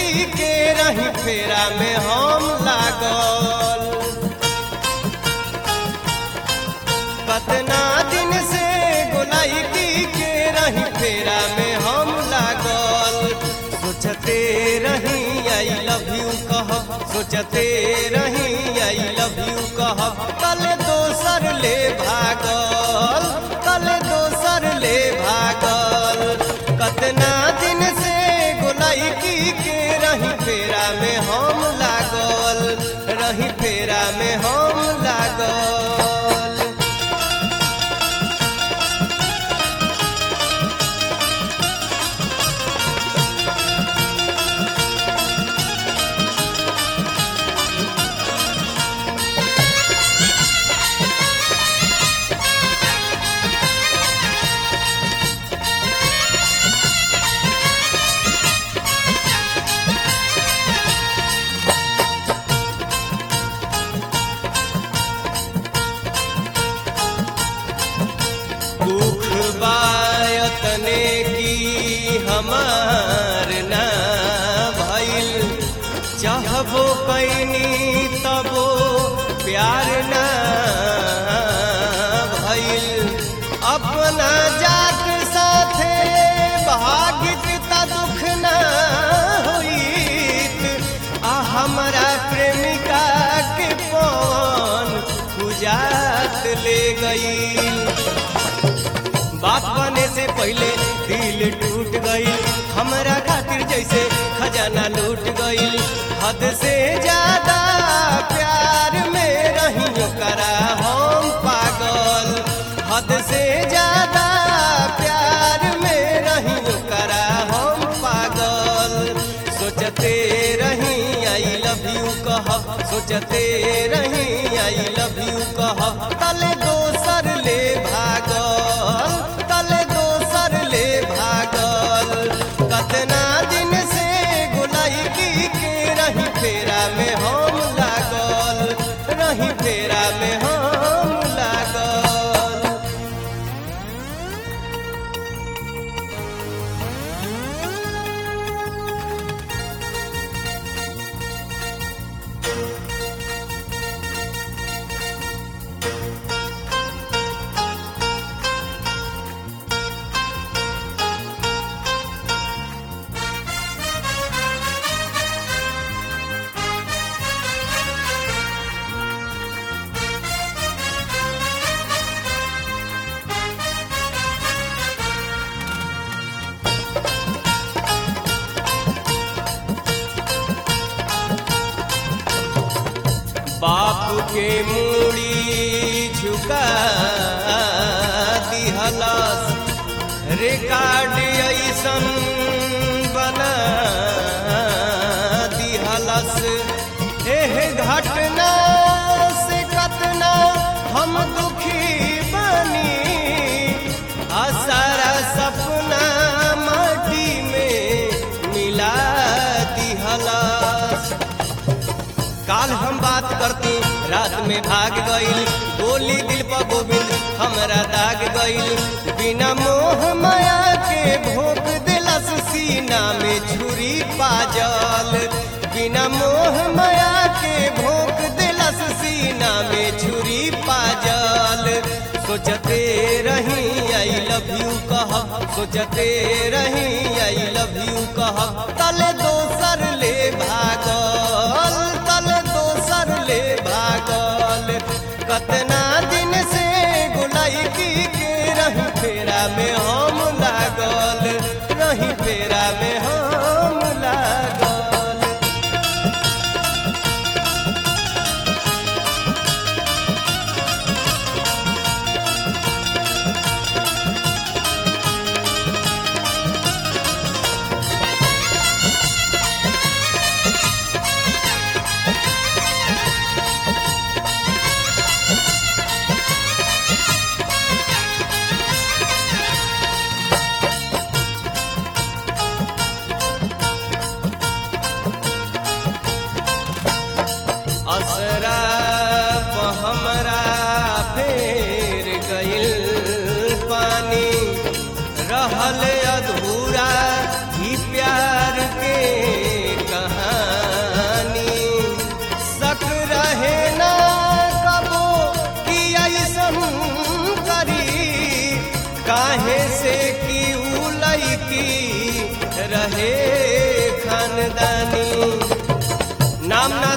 की के रही फेरा में हम लागल कतना दिन से गोलाई की के रही फेरा में हम लागल सोचते रही आई लव यू कह सोचते रही आई लव यू कह कल दोसर ले भागल कल दोसर ले भागल कतना दिन से गोलाई की के रही फेरा में हम लागल रही फेरा में हम लागल दुख बायतने की हमार ना भइल चाहबो कैनी तबो प्यार ना भइल अपना जात साथे भागित त दुख ना होइत आ हमरा प्रेमिका के पवन पूजात ले गई बाप बने से पहले दिल टूट गई हमरा खातिर जैसे खजाना लूट गई हद से ज्यादा प्यार में रही करा हम पागल हद से ज्यादा प्यार में रही करा हम पागल सोचते रही आई लव यू कह सोचते रही आई लव यू कह तले दोसर ले भागल तले दोसर ले भागल कतना दिन से गोलाई की के रही फेरा में हम लागल रही फेरा में हम लागल बाप के मूड़ी झुका दिहलस रिकॉर्ड ऐसन बना दिहलस एह घटना से कतना हम दुखी बनी आ सारा सपना माटी में मिला दिहलस काल हम बात करती रात में भाग गईल गोली दिल पर गोविंद हमरा दाग गईल बिना मोह माया के भोग दिलस सीना में छुरी पाजल बिना मोह माया के भोग दिलस सीना में छुरी पाजल सोचते रही आई लव यू कह सोचते रही आई लव यू कह तल दोसर ले भागल तल दोसर ले भागल कतना दिन से गुलाई की के रही फेरा में हम लागल रही फेरा में हम लागल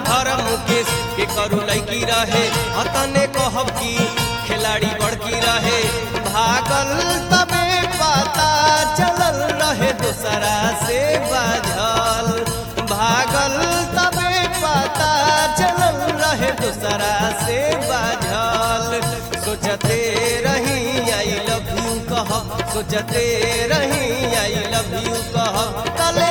धर्म मुकेश के करू लैकी रहे अतने कहब की खिलाड़ी बड़की रहे भागल तबे पता चलल रहे दूसरा से बाझल भागल तबे पता चलल रहे दूसरा से बाझल सोचते रही आई लव यू कह सोचते रही आई लव यू कह तले